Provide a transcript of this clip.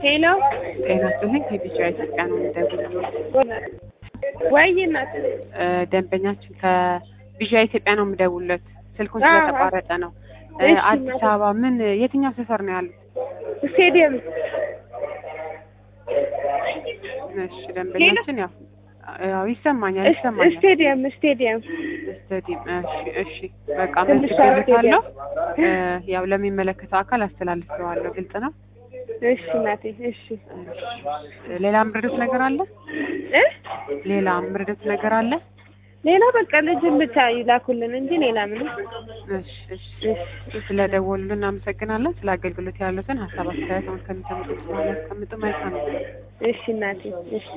ሄሎ ጤና ይስጥልኝ ከቢጫ ኢትዮጵያ ነው የምደውለው። ወይ እናት እ ደንበኛችን ከቢጫ ኢትዮጵያ ነው የምደውልለት። ስልኩን አዎ። ስለተቋረጠ ነው። እ እሺ፣ አዲስ እናቴ። አበባ ምን የትኛው ሰፈር ነው ያሉት? ስቴዲየም እሺ ደንበኛችን ያው ያው ይሰማኛል ይሰማኛል። ስቴዲየም ስቴዲየም ስታዲየም እሺ እሺ በቃ ትንሽ መዝግቤልታለሁ። እ ያው ለሚመለከተው አካል አስተላልፈዋለሁ። ግልጽ ነው። እሺ እናቴ እሺ እሺ። ሌላ ምርዶት ነገር አለ? እ ሌላ ምርዶት ነገር አለ? ሌላ በቃ ልጅን ብቻ ይላኩልን እንጂ ሌላ ምንም እሺ እሺ ስለደወሉልን እናመሰግናለን። ስለ አገልግሎት ያሉትን ሀሳብ አስተያየት አሁን ከሚሰሙት በኋላ ያስቀምጡ። መልካም ነው። እሺ እናቴ እሺ